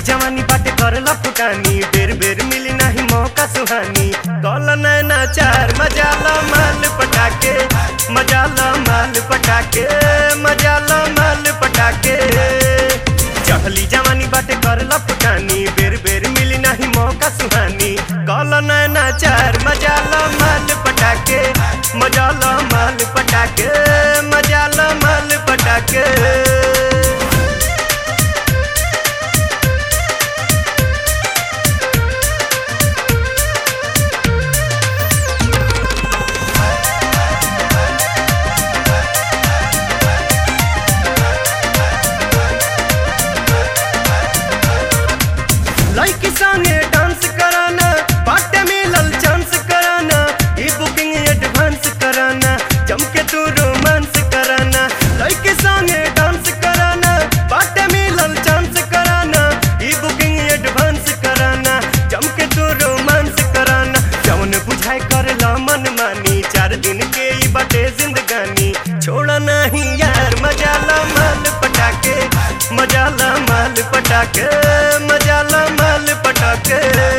जवानी बाटे करला फुटानी बेर बेर मिली नाही मौका सुहानी कल नैना चार मजाला माल पटाके मजाला माल पटाके मजाला माल पटाके चढ़ली जवानी बाटे करला फुटानी बेर बेर मिली नाही मौका सुहानी कल नैना चार मजाला माल पटाके मजाला माल पटाके मजाला माल पटाके लड़की संगे डांस कराना बाटे मिलल चांस कराना ई बुकिंग एडवांस कराना जम के तू रोमांस कराना लड़की संगे डांस कराना बाटे मिलल चांस कराना ई बुकिंग एडवांस कराना जम के तू रोमांस कराना जवन बुझाए करला मन मानी चार दिन के ई बाटे जिंदगानी छोड़ा नहीं यार मजाला माल पटाके मजाला माल पटाके मजाला माल पटाके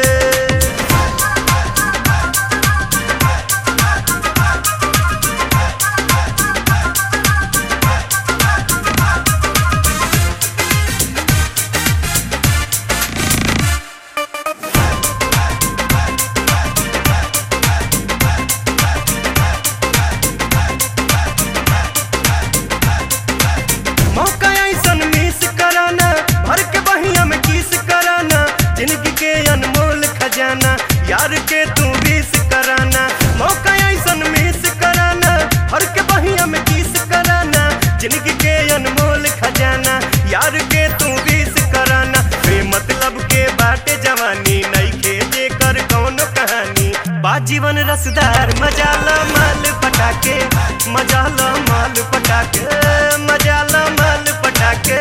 मौका ऐसन मिस कराना भर के बहिया में किस कराना जिंदगी के अनमोल खजाना यार के तू विस कराना मौका ऐसन मिस कराना भर के बहिया में किस कराना जिंदगी के अनमोल खजाना यार के तू विस कराना बेमतलब के बाटे जवानी नई के जे कर कौनो कहानी बा जीवन रसदार मजाला माल पटाके मजाला माल पटाके मजाला माल पटाके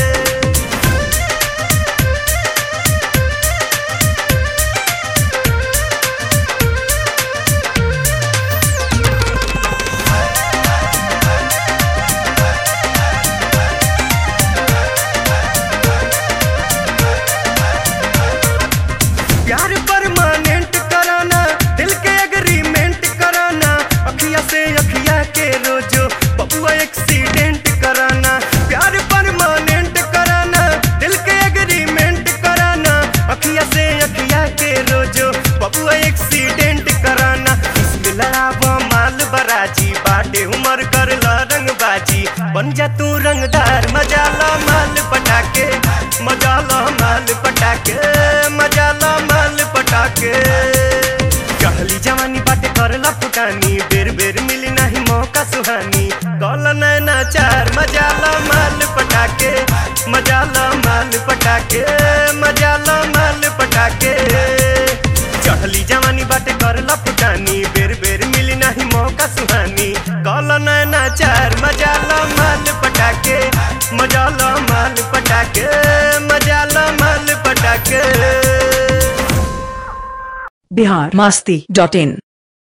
प्यार परमानेंट कराना दिल के एग्रीमेंट कराना अखिया से अखिया के रोजो बबुआ एक्सीडेंट कराना प्यार परमानेंट कराना दिल के एग्रीमेंट कराना अखिया से अखिया के रोजो बबुआ एक्सीडेंट कराना इसमें लड़ावा माल बराजी बाटे उमर कर ला रंगबाजी बन जा तू रंगदार मजाला माल पटाके मजाला माल पटाके मजाला माल पटाके कहली जवानी बाटे करला फुटानी बेर बेर मिली नहीं मौका सुहानी कल नैना चार मजाला माल पटाके मजाला माल पटाके मजाला माल पटाके चढ़ली जवानी बाटे करला फुटानी बेर बेर मिली नहीं मौका सुहानी कल नैना चार मजाला माल पटाके मजाला माल पटाके मजाला माल पटाके बिहार मास्ती डॉट इन